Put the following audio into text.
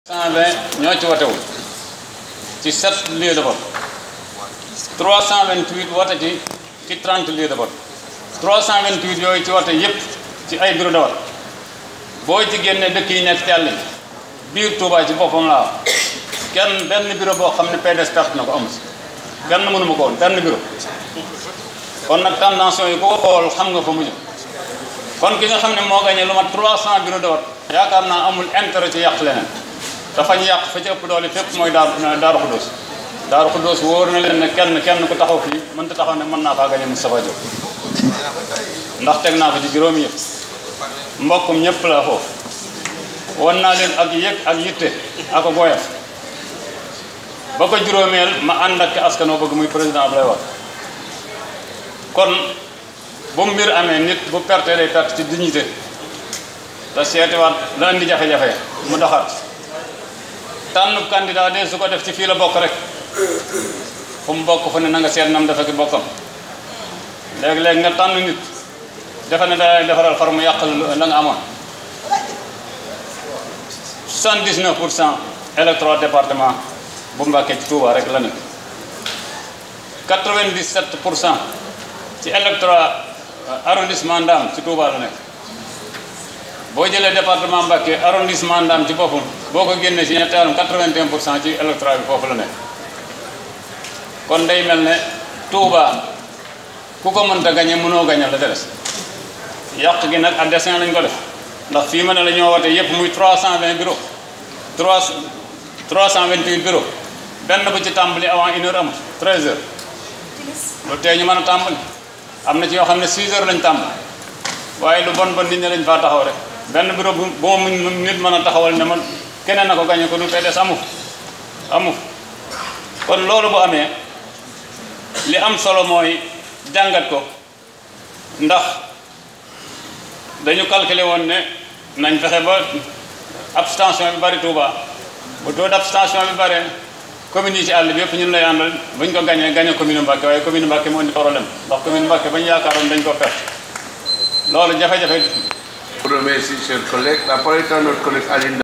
120 ñoo ci wotewul ci 7 lieux de vote 328 wote ci ci 30 lieux de vote 328 yooyu ci wote yépp ci ay bureau de vote boo ci génne dëkk yi nekk ci àll bi biir Touba ci boppam laa kenn benn bureau boo xam ne PDS perte na ko amu si kenn mënuma ko woon benn bureau kon nag tendance yi ko xool xam nga fa mu jëm kon ki nga xam ne moo gagné lu mat 300 bureau de vote yaakaar naa amul intérêt ci yàq leneen dafa ñu yàq fa ci ëpp doole fépp mooy daaru daaru xudóos daaru xudóos wóor na leen ne kenn kenn ku taxaw fii mënta taxaw ne mën naa faa gañe Moustapha Diop ndax teg naa ko ci juróomi yëpp mbokkum ñëpp la foofu wan naa leen ak yëg ak yitte ak goyaf ba ko juróomeel ma ànd ak askan woo bëgg muy président Abdoulaye Wade kon bu mbir amee nit bu perte day perte ci dignité te seetiwaat la indi jafe-jafe mu doxaat tànn candidat de su ko def ci fii la bokk rek fu mu bokk fu ne na nga seet nam dafa ki bokkam léegi-léegi nga tànn nit defe ne da defaral far mu yàq la nga amoon 79 pour cent électorat département bu Mbàkke ci Touba rek la nekk 97 pour cent ci électorat arrondissement Ndam ci Touba la nekk boo jëlee département Mbacké arrondissement Ndam ci boppam boo ko génnee ci ñetteelum 81 pour cent ci électorat bi foofu la nekk kon day mel ne Touba ku ko mënta gañe mënoo gañe la des yàq gi nag à dessein lañ ko def ndax fii ma ne la ñoo wote yépp muy 320 bureau 3 328 bureau benn bu ci tàmbali avant une heure amul 13 heures loolu tey ñu mën a tàmbali am na ci yoo xam ne 6 heures lañ tàmbali waaye lu bon bon nit ñi lañ faa taxaw rek benn bureau bu bu ma nit mën a taxawal ne man keneen na ko gañe ko nu PDS amu amu kon loolu bu amee li am solo mooy jàngat ko ndax dañu calculer woon ne nañ fexe ba abstention bi bari Touba bu taux d'abstention bi bare commune yi ci àll bi yëpp ñun lay àndal bu ñu ko gañee gañe commune Mbacké waaye commune Mbacké moo indi problème ndax commune Mbacké ba ñu yaakaaroon dañ ko perte loolu jafe-jafe Pour remercier chers collègues, la parole est à notre collègue Aline